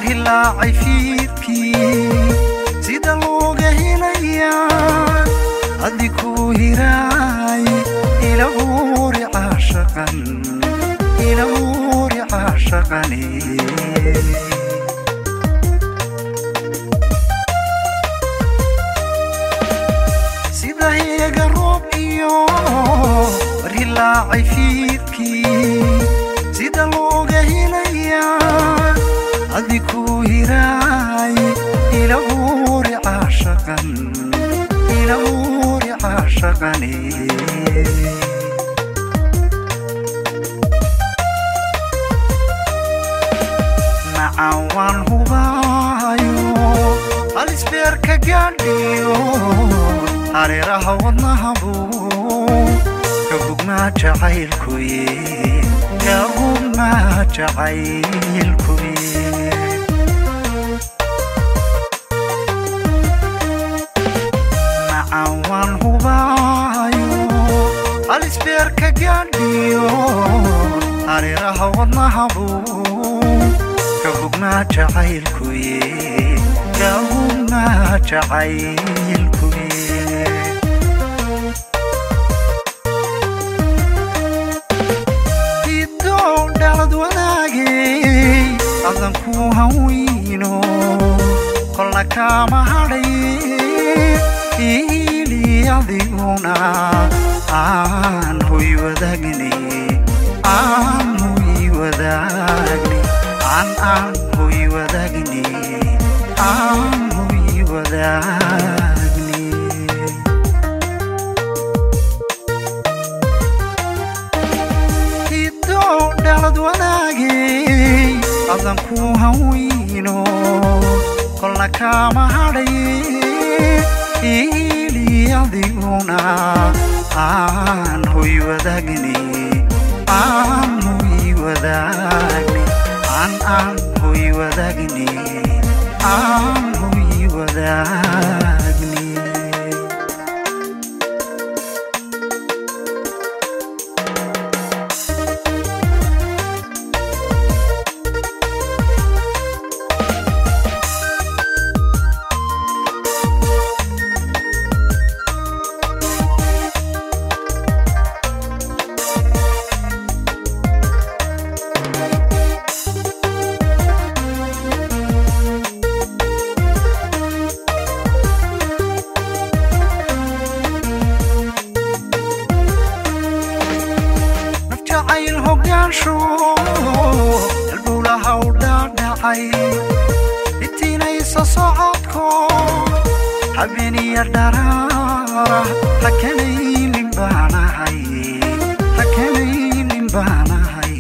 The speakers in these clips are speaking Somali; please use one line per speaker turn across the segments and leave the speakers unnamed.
hilaacay fiidkii sida looga helayaa addi kuu hiraay ilahuuri caashaqan ilahuuri caashaqani sida heega roob iyo rilaacay fiidkii sida looga helayaa addi kuu hiraay ilahuuri caashaqan ilahuuri caashaqani nacan waan hubaayo halisbeerka gaadhiyo hareeraha wadnahabuu ka bugnaa jacaylkuye ka bugnaa jacaylkuye nacan waan hubaayo halisbeerka gaadhiyo hareeraha wadnahabuu ka bugnaa jacaylkuye ka bugnaa jacaylkuye idow dhalad wanaagay adan ku haweyno kolna kaama hadhay ili adiguna aan hoy wadaagni aan hoy wadaagni aan aan hoy wadaagni aan hoy wadaagni idow dhalad wanaagay adan ku haweyno kolna kaama hadhay ili adiguna aan hoy wadaagni aan hoy wadaagni aan aan hoy wadaagni aan hoy wadaagni naf jacayl hogaansho halbowlaha u dhaadhacay itinaysa socodko habeeniya dharaara hakanaynin baanahay hakanaynin baanahay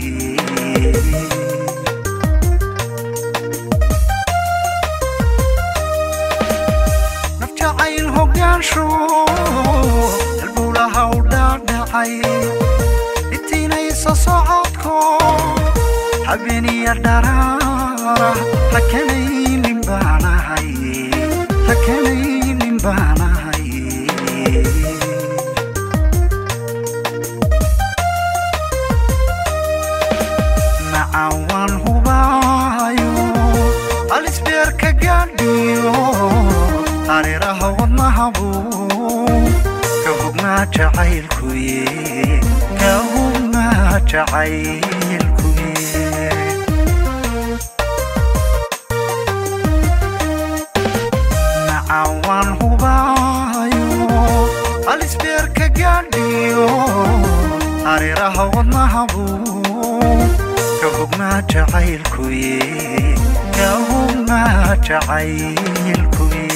naf jacayl hogaansho halbowlaha u dhaadhacay itinaysa socodko habeeniya dharaara hakanaynin baanahay hakanaynin baanahay nacan waan hubaayo halisbeerka gaadhiyo hareeraha wadnahabuu ka hugnaa jacaylkuye ka hugnaa jacaylkuye nacan waan hubaayo halisbeerka gaadhiyo hareeraha wadnahabuu ka hugnaa jacaylkuye ka hugnaa jacaylkuye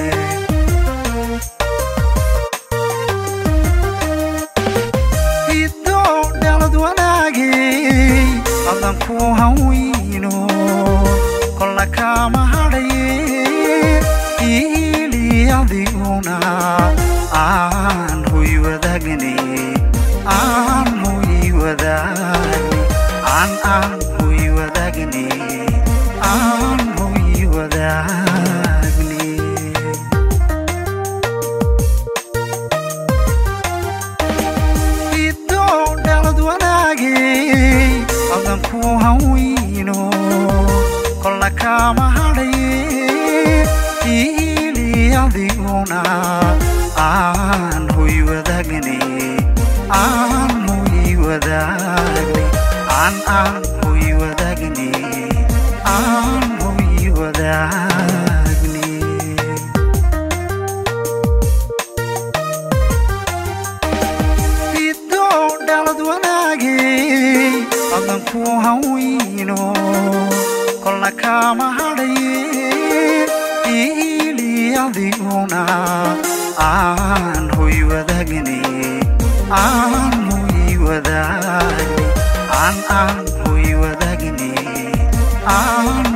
idow dhalad wanaagay adan ku haweyno kolna kaama hadhay ili adiguna aan hoy wadaagni aan hoy wadaagni aan aan hoy wadaagni aan hoy wadaagni idow dhalad wanaagay adan ku haweyno kolna kaa kaama hadhaye iili adiguna aan hoy wadaagne aan hoy wadaagne aan aan hoy wadaagne aan hoy wadaagne hiddo dhalad wanaagay adan ku haweyno kolna kaama hadhaye iili adiguna aan hoy wadaagne aan hoy wadaagne aan aan hoy wadaagne aan